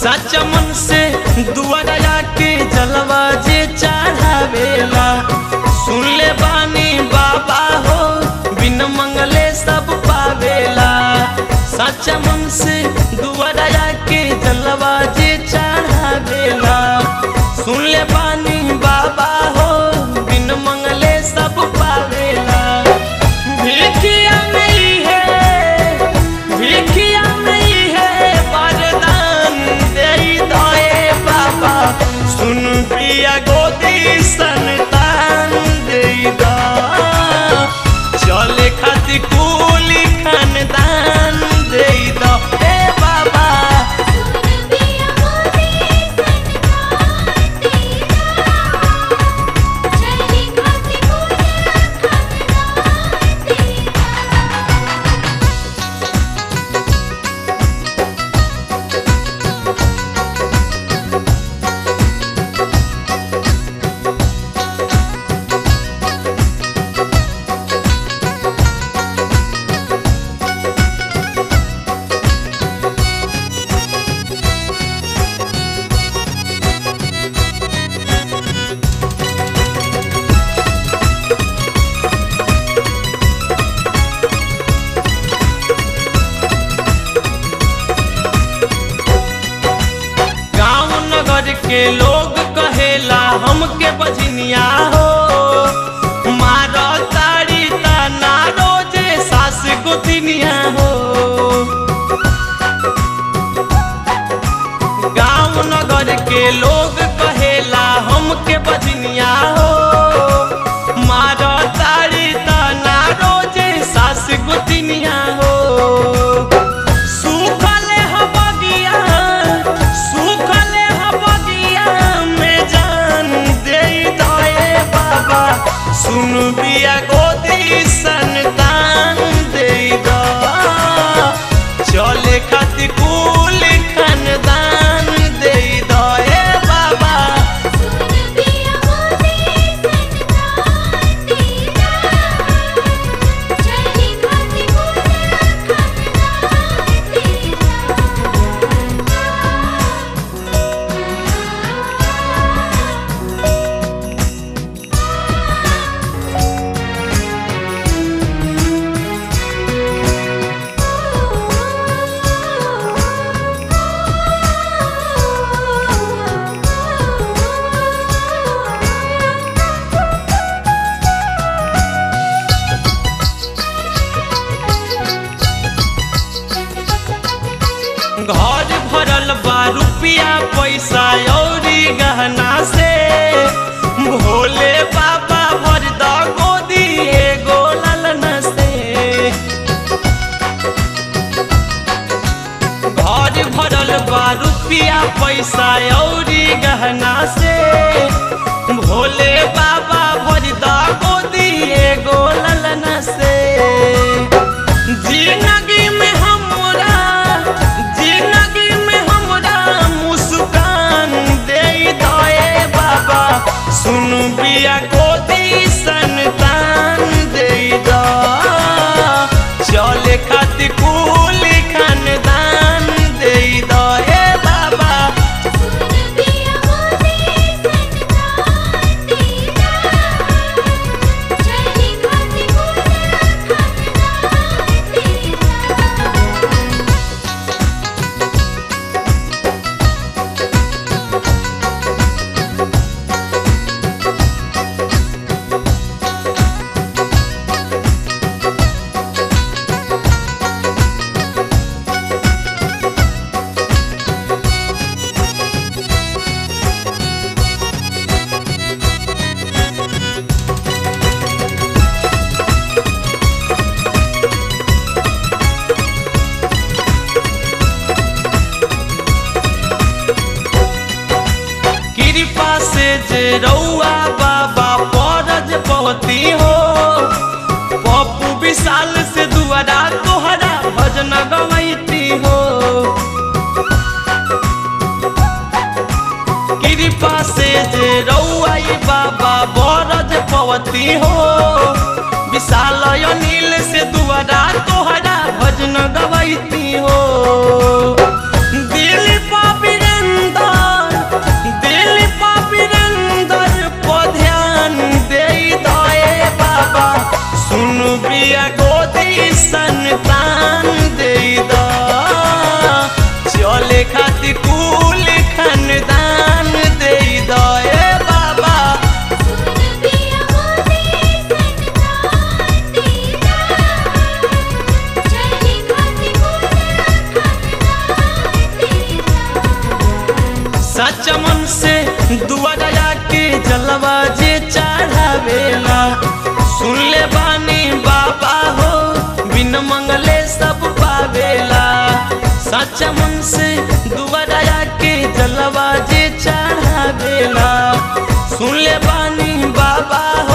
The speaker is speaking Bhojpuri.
सच मन से दुआरा के जलवा जे चढ़ावेला सुन ले बानी बाबा हो बिन मंगले सब पावेला सच मन से दुआरा के जलवा जे चढ़ावेला सुन ले बानी बाबा हो बिन मंगले सब पावेला भिखिया नहीं है भिखिया नहीं है वरदान दे दे बाबा सुन पिया गोदी संतान दे दा चले खातिर कुली खानदान दे दा ए बाबा सुन पिया मोदी संतान तेरा चली खाती पूजा खानदान तेरा गांव नगर के लोग कहेला हमके बजनिया हो मारो ताड़ी तना रोजे सास गोतिनिया हो गांव नगर के लोग कहेला हमके बजनिया हो मारो ताड़ी तना रोजे सास गोतिनिया हो सुखले ह बगिया सुखले ह बगिया में जान दे दए बाबा सुन बिया गोदी संतान दे दा चले खातिर कुल खानदान दे दए बाबा सुन पिया मोदी संतान तेरा चली खाती पूजा खानदान घर भरल बा रुपिया पैसा औरी गहना से भोले बाबा भर द गोदी एगो ललना से घर भरल बा रुपिया पैसा औरी गहना से भोले बाबा भर द गोदी एगो ललना से जिंदगी में हमरा जिंदगी में हमरा मुस्कान दे दए बाबा सुन बिया गोदी संतान दे दा चले खातिर कुल खानदान दे दए बाबा सुन पिया मोदी संतान तेरा चली खाती पूजा खानदान तेरा कृपा से जे रउआ बाबा परज पवती हो पप्पू विशाल से दुआरा तोहरा भजन गवैती हो कृपा से जे रउआ बाबा बरज पवती हो विशाल अनिल से दुआरा तोहरा भजन गवैती हो दिल पा खातिर कुल खानदान दे दो ए बाबा सुन पिया मोदी संतान तेरा चली खाती पूरा खानदान तेरा सच मन से दुआ दया के जलवा जे चढ़ावेला सुन ले बानी बाबा हो बिन मंगले सब पावेला सच मन से दुआ दया के जलवा जे चढ़ावेला सुन ले बानी बाबा हो